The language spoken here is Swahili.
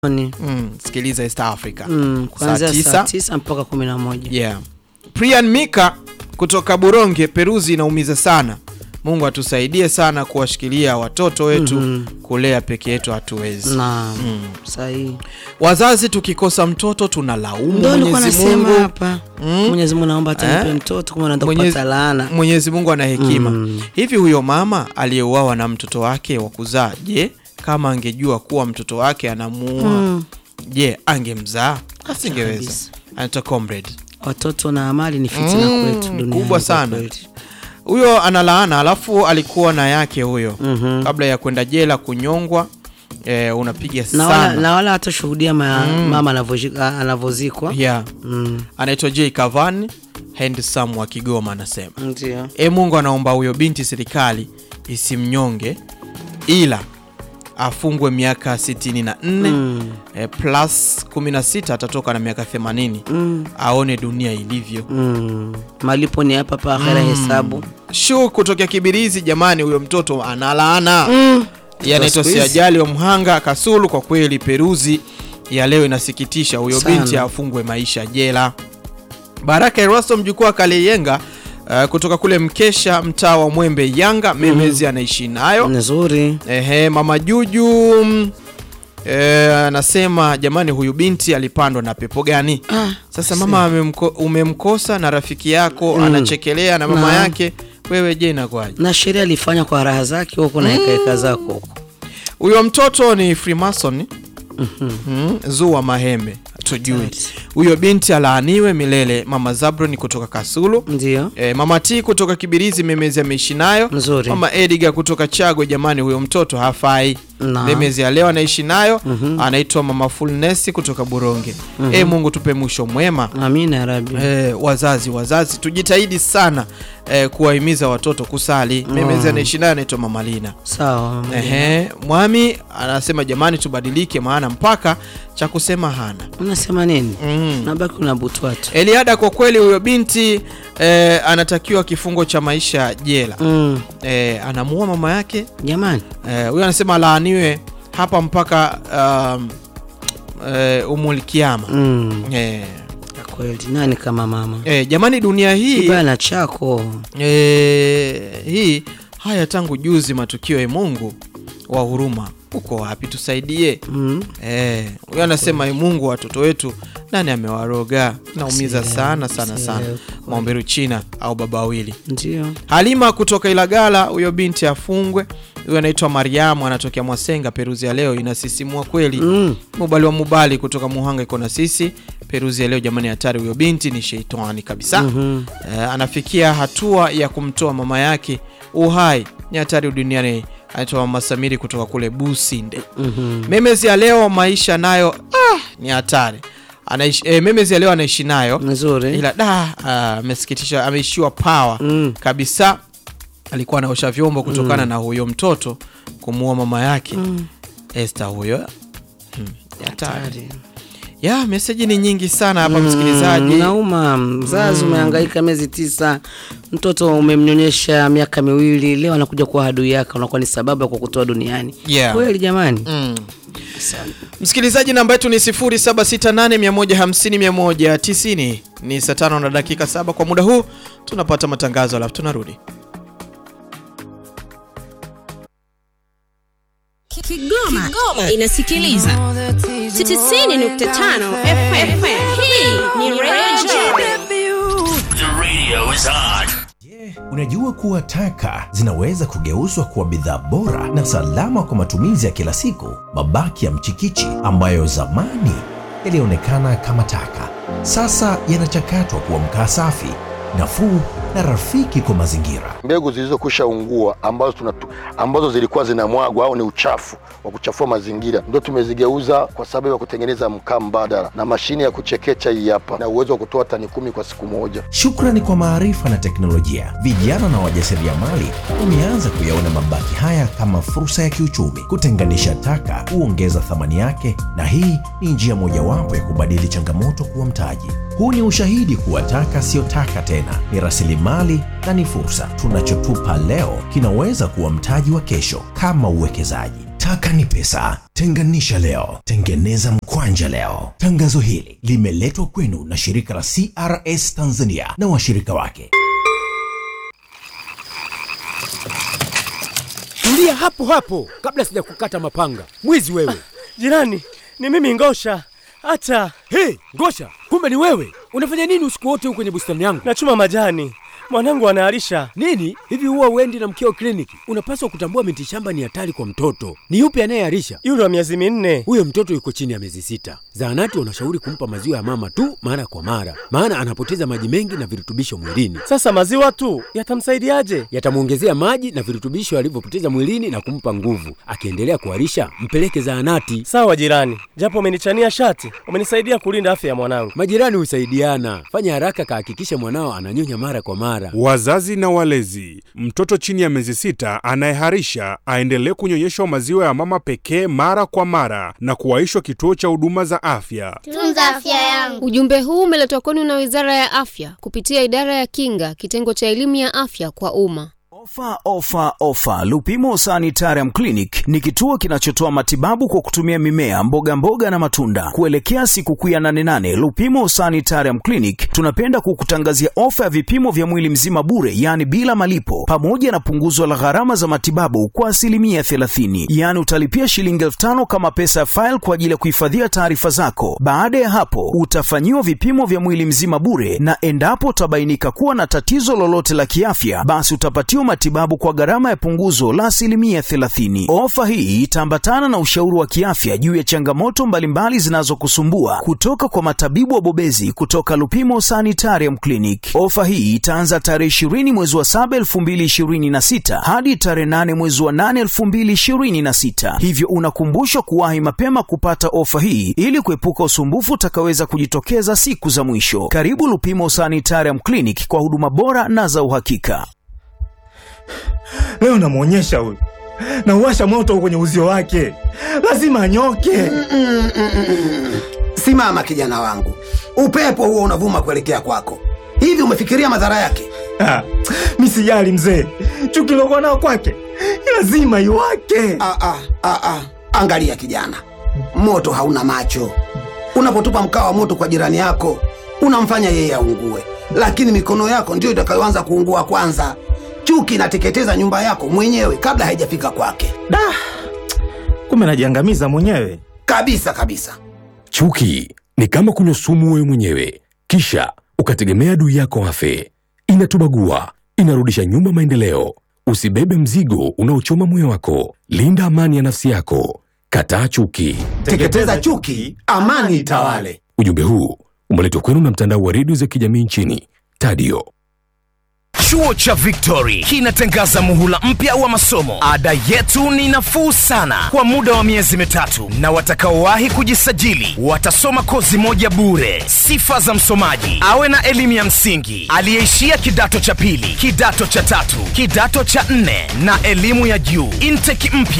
Ni- Mm, sikiliza East Africa. mm, kuanzia Saa tisa. saa tisa mpaka kumi na moja. Yeah. Prian Mika kutoka Buronge, Peruzi inaumiza sana. Mungu atusaidie sana kuwashikilia watoto wetu, kulea peke yetu hatuwezi. Na sahihi. Wazazi tukikosa mtoto tunalaumu Ndio nilikuwa Mwenyezi nasema Mungu. hapa. Mm. Mwenyezi Mungu naomba atanipe Eh? mtoto kama naenda Mwenyezi- kupata laana. Mwenyezi Mungu ana hekima. Mm. Hivi huyo mama aliyeuawa na mtoto wake wa kuzaa, je, kama angejua kuwa mtoto wake anamuua, Mm. je, angemzaa? Asingeweza. kabisa. Anaitwa comrade. Watoto na amali ni fitina Mm, kwetu duniani. kubwa kwa sana. kweli. Huyo analaana, alafu alikuwa na yake huyo Mhm. kabla ya kwenda jela kunyongwa. E, unapiga Na wala, sana na wala hatashuhudia ma, mama anavyoji- a- anavyozikwa. yeah. Mm. Anaitwa J Kavan Handsome wa Kigoma, anasema Ndio. e, Mungu anaomba huyo binti serikali isimnyonge ila afungwe miaka 64 Mm. e, plus 16 atatoka na miaka 80 Mm. aone dunia ilivyo. Mm. Malipo ni hapa pa akhera hesabu. Shu kutokea Kibirizi, jamani, huyo mtoto analaana Mm. Yeye anaitwa Siku hizi. Siajali wa Mhanga Kasulu. Kwa kweli Peruzi ya leo inasikitisha, huyo Sana. binti afungwe maisha jela. Baraka Erasto mjukuu wa Kaleyenga uh, kutoka kule Mkesha, mtaa wa Mwembe Yanga, Memezi anaishi nayo. Nzuri. Ehe, mama Juju mm, eh, anasema jamani, huyu binti alipandwa na pepo gani? Ah, Sasa mama amemko, umemkosa na rafiki yako anachekelea na mama Na. yake, wewe je, inakuwaje? na sheria alifanya kwa raha zake huko na hekaheka zako huko. Huyo mtoto ni Freemason mm, Zua Mahembe, hatujui. Hatari. Huyo binti alaaniwe milele. Mama Zabron kutoka Kasulu, Ndio. e, mama T kutoka Kibirizi, Memezi ameishi nayo. Nzuri. Mama Edgar kutoka Chagwe, jamani, huyo mtoto hafai. Na. Memezi ya leo anaishi nayo, anaitwa mama Fulness kutoka Buronge. E, Mungu tupe mwisho mwema. Amina ya Rabbi. E, wazazi wazazi tujitahidi sana e, kuwahimiza watoto kusali. Memezi anaishi nayo, anaitwa mama Lina. Sawa. mama. Ehe, Mwami anasema jamani, tubadilike, maana mpaka cha kusema hana. Unasema nini? Mm. Nabaki unabutwa tu. Eliada, kwa kweli huyo binti eh, anatakiwa kifungo cha maisha jela. Mm. Eh, anamuua mama yake. Jamani. Eh, huyo anasema laaniwe hapa mpaka um, eh, umul kiama. Mm. Eh, Kwa kweli nani kama mama? eh, jamani dunia hii Kibaya na chako. eh, hii haya tangu juzi matukio ya Mungu wa huruma uko wapi? Tusaidie. Mm. Eh, huyo anasema "Ee Mungu watoto wetu nani amewaroga? Naumiza Sielewi, sana sana sana. sielewi. Maomberu China au baba wawili. Ndio. Halima kutoka Ilagala, huyo binti afungwe. Huyo anaitwa Mariamu, anatokea Mwasenga. Peruzi ya leo inasisimua kweli. Mm. Mubali wa Mubali kutoka Muhanga iko na sisi. Peruzi ya leo jamani, hatari. Huyo binti ni sheitani kabisa. Mhm. Eh, anafikia hatua ya kumtoa mama yake uhai, ni hatari duniani. Anaitwa Mama Samiri kutoka kule Businde. Mhm. Memezi ya leo maisha nayo ah, ni hatari. Anaishi eh, Memezi ya leo anaishi nayo Nzuri. ila da ah, amesikitisha, ameishiwa power Mm. kabisa. Alikuwa anaosha vyombo kutokana na huyo mtoto kumuua mama yake Esther huyo. Hmm, ni hatari. Hatari. Ya meseji ni nyingi sana hapa msikilizaji. Mm, Nauma, mzazi umehangaika miezi tisa, mtoto umemnyonyesha miaka miwili, leo anakuja kuwa adui yake, unakuwa ni sababu ya kukutoa duniani. Yeah. Kweli jamani. Mm. Msikilizaji, namba yetu ni 0768150190. Ni saa tano na dakika saba kwa muda huu, tunapata matangazo alafu tunarudi. Kigoma, inasikiliza 90.5 FM. Hii ni Radio The radio is on. Unajua kuwa taka zinaweza kugeuzwa kuwa bidhaa bora na salama kwa matumizi ya kila siku. Mabaki ya mchikichi ambayo zamani yalionekana kama taka, sasa yanachakatwa kuwa mkaa safi, nafuu na rafiki kwa mazingira. mbegu zilizokwisha ungua ambazo, tunatu, ambazo zilikuwa zinamwagwa au ni uchafu wa kuchafua mazingira ndio tumezigeuza kwa sababu ya kutengeneza mkaa mbadala na mashine ya kuchekecha hii hapa na uwezo wa kutoa tani kumi kwa siku moja. Shukrani kwa maarifa na teknolojia, vijana na wajasiriamali wameanza kuyaona mabaki haya kama fursa ya kiuchumi. Kutenganisha taka huongeza thamani yake, na hii ni njia mojawapo ya kubadili changamoto kuwa mtaji. Huu ni ushahidi kuwa taka siyo taka tena, ni rasilimali na ni fursa. Tunachotupa leo kinaweza kuwa mtaji wa kesho, kama uwekezaji. Taka ni pesa. Tenganisha leo, tengeneza mkwanja leo. Tangazo hili limeletwa kwenu na shirika la CRS Tanzania na washirika wake. Tulia hapo hapo kabla sijakukata mapanga. Mwizi wewe. Jirani, ni mimi Ngosha. Hata Hey, Ngosha, kumbe ni wewe. Unafanya nini usiku wote huko kwenye bustani yangu? nachuma majani, mwanangu anaharisha. Nini? Hivi huwa uendi na mkeo kliniki? Unapaswa kutambua miti shamba ni hatari kwa mtoto. Ni yupi anayeharisha? Yule wa miezi minne. Huyo mtoto yuko chini ya miezi sita. Zahanati wanashauri kumpa maziwa ya mama tu mara kwa mara, maana anapoteza maji mengi na virutubisho mwilini. Sasa maziwa tu yatamsaidiaje? Yatamwongezea maji na virutubisho alivyopoteza mwilini na kumpa nguvu. Akiendelea kuharisha, mpeleke zahanati. Sawa jirani, japo umenichania shati, umenisaidia kulinda afya ya mwanangu. Majirani husaidiana. Fanya haraka, kahakikishe mwanao ananyonya mara kwa mara. Wazazi na walezi, mtoto chini ya miezi sita anayeharisha aendelee kunyonyeshwa maziwa ya mama pekee mara kwa mara na kuwaishwa kituo cha huduma za afya. Tunza afya yangu. Ujumbe huu umeletwa kwenu na Wizara ya Afya kupitia Idara ya Kinga, kitengo cha elimu ya afya kwa umma. Ofa, ofa, ofa! Lupimo Sanitarium Clinic ni kituo kinachotoa matibabu kwa kutumia mimea, mboga mboga na matunda. Kuelekea sikukuu ya 88 Lupimo Sanitarium Clinic tunapenda kukutangazia ofa ya vipimo vya mwili mzima bure, yaani bila malipo, pamoja na punguzo la gharama za matibabu kwa asilimia 30, yaani utalipia shilingi elfu tano kama pesa ya faili kwa ajili ya kuhifadhia taarifa zako. Baada ya hapo, utafanyiwa vipimo vya mwili mzima bure, na endapo utabainika kuwa na tatizo lolote la kiafya, basi utapatiwa matibabu kwa gharama ya punguzo la asilimia 30. Ofa hii itaambatana na ushauri wa kiafya juu ya changamoto mbalimbali zinazokusumbua kutoka kwa matabibu wabobezi kutoka Lupimo Sanitarium Clinic. Ofa hii itaanza tarehe 20 mwezi wa 7 2026 hadi tarehe 8 mwezi wa 8 2026, hivyo unakumbushwa kuwahi mapema kupata ofa hii ili kuepuka usumbufu utakaweza kujitokeza siku za mwisho. Karibu Lupimo Sanitarium Clinic kwa huduma bora na za uhakika. Leo namwonyesha huyu, nauwasha moto kwenye uzio wake, lazima anyoke. Simama kijana wangu, upepo huo unavuma kuelekea kwako. Hivi umefikiria madhara yake? Ah, mi sijali mzee, chuki lokuwa nao kwake lazima iwake. Ah, ah, ah, ah. Angalia kijana, moto hauna macho. Unapotupa mkaa wa moto kwa jirani yako, unamfanya yeye aungue, lakini mikono yako ndiyo itakayoanza kuungua kwanza. Chuki inateketeza nyumba yako mwenyewe kabla haijafika kwake. Da, kumbe najiangamiza mwenyewe kabisa kabisa. Chuki ni kama kunywa sumu wewe mwenyewe, kisha ukategemea adui yako afe. Inatubagua, inarudisha nyuma maendeleo. Usibebe mzigo unaochoma moyo wako. Linda amani ya nafsi yako. Kataa chuki. Teketeza chuki, amani itawale. Ujumbe huu umeletwa kwenu na mtandao wa redio za kijamii nchini Tadio. Chuo cha Victory kinatangaza muhula mpya wa masomo. Ada yetu ni nafuu sana kwa muda wa miezi mitatu, na watakaowahi kujisajili watasoma kozi moja bure. Sifa za msomaji: awe na elimu ya msingi, aliyeishia kidato cha pili, kidato cha tatu, kidato cha nne na elimu ya juu. Intake mpya